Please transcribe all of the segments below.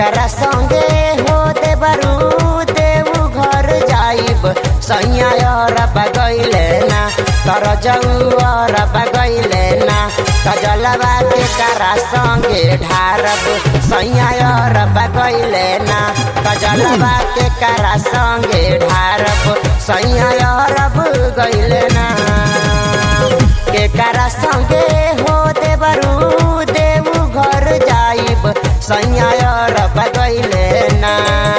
केकरा संगे हो देवरू देऊ घर जाइब सैया बगैले ना तर जौर बगैले ना तजलवा केकरा संगे ढारब सैया बगैले ना तजलवा केकरा संगे ढारब सैया गैले ना केकरा संगे हो देवरू देऊ घर जाइब सैया बगैले ना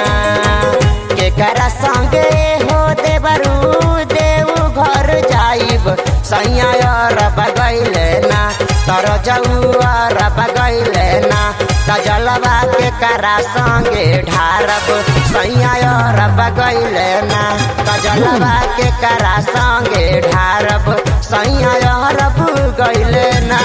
केकरा संगे हो देवरू देऊ घर जाइब सैया बगैले ना तर जौर बगैले ना तजलवा केकरा संगे ढारब सैया बगैले ना तजलवा केकरा संगे ढारब सैया गैले ना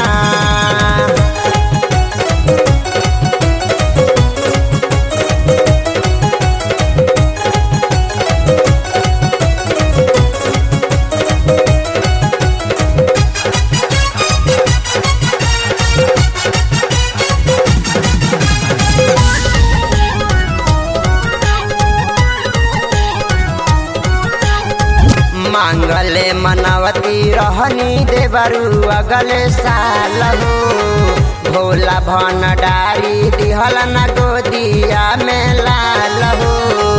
मांगले मनवती रहनी देवरू अगले साल हो भोला भन डारी दिहल न गोदिया में लाल हो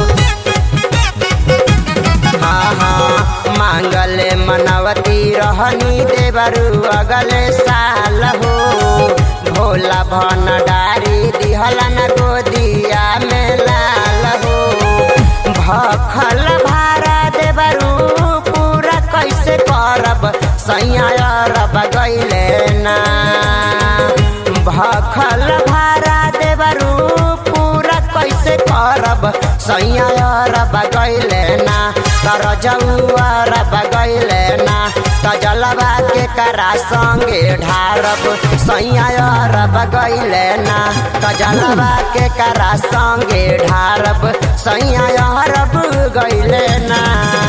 हाँ हाँ मांगले मनवती रहनी देवरू अगले साल हो भोला भन डारी दिहल न गोदिया में लाल हो भखल भारा देवरू पूरा कैसे करब सैया बगैले ना भखल भारा देवरू पूरा कैसे करब सैया बगैले ना तर जौर बगैले ना तजलवा के करा संगे ढारब सैया बगैले ना तजलवा के करा संगे ढारब सैया गैले ना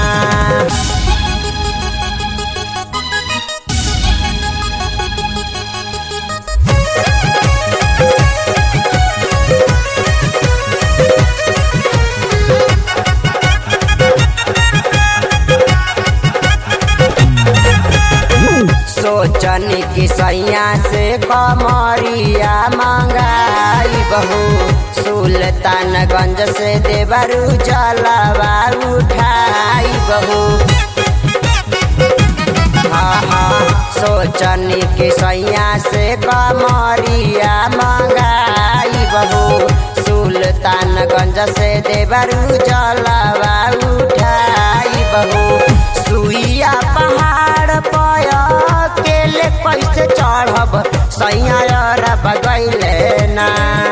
सोचनी कि सैया से कमरिया मंगाई बहू सुल्तानगंज से देवरू जलवा उठाई बहू हाँ हाँ सोचनी कि सैया से कमरिया मंगाई बहू सुल्तानगंज से देवरू जलवा उठाई बहू सुइया पहाड़ पय केले कैसे चढ़ब सैया बगैले ना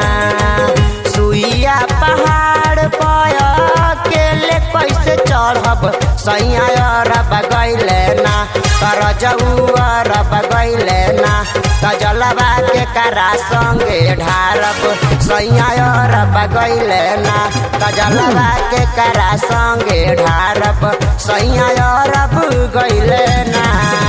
सुइया पहाड़ पय केले कैसे चढ़ब सैया बगैले ना तर जौर बगैले ना तजलवा के करा संगे ढारब सैया बगैले ना तजलवा के करा संगे ढारब सैया गैले ना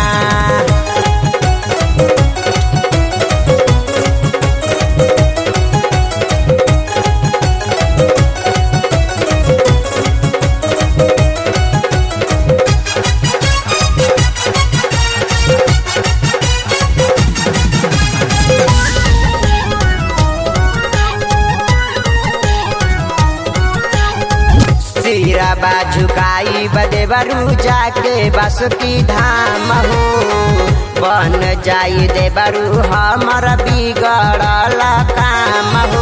सिरा बाझुकाई बदेवरू जाके बासुकी धाम हो बन जाई देवरू हमर बिगड़ल काम हो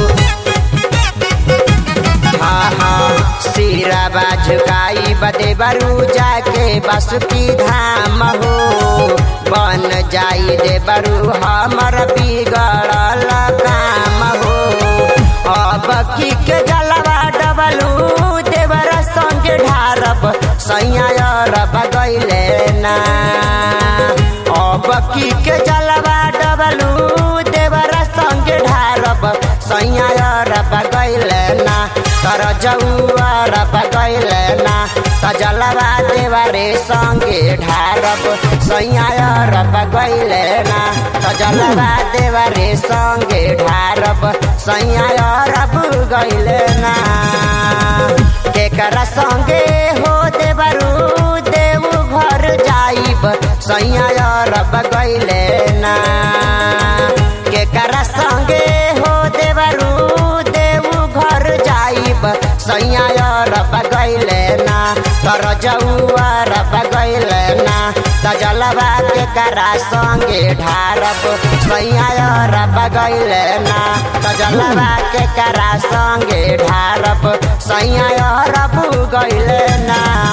हाँ हाँ सिरा बाझुकाई बदेवरू जाके बासुकी धाम हो बन जाई देवरू हमर बिगड़ल काम हो अब की के जलवा डबलू देवर संगे ढारब सैया बगैले ना अब की के जलवा डबलू देवर संगे ढारब सैया बगैले ना तर जौर बगैले ना त जलवा देवरे संगे ढारब सैया रब गैले ना त जलवा देवरे संगे ढारब सैया रब गैले ना केकरा संगे हो देवरू देव घर जाइब सैया रब गैले ना केकरा संगे हो देवरू देव घर जाइब सैया रब गैले ना तर जौआ रब गैले ना त जलवा केकरा संगे ढारब सैया रब गैले ना त जलवा केकरा संगे ढारब सैया रब गैले ना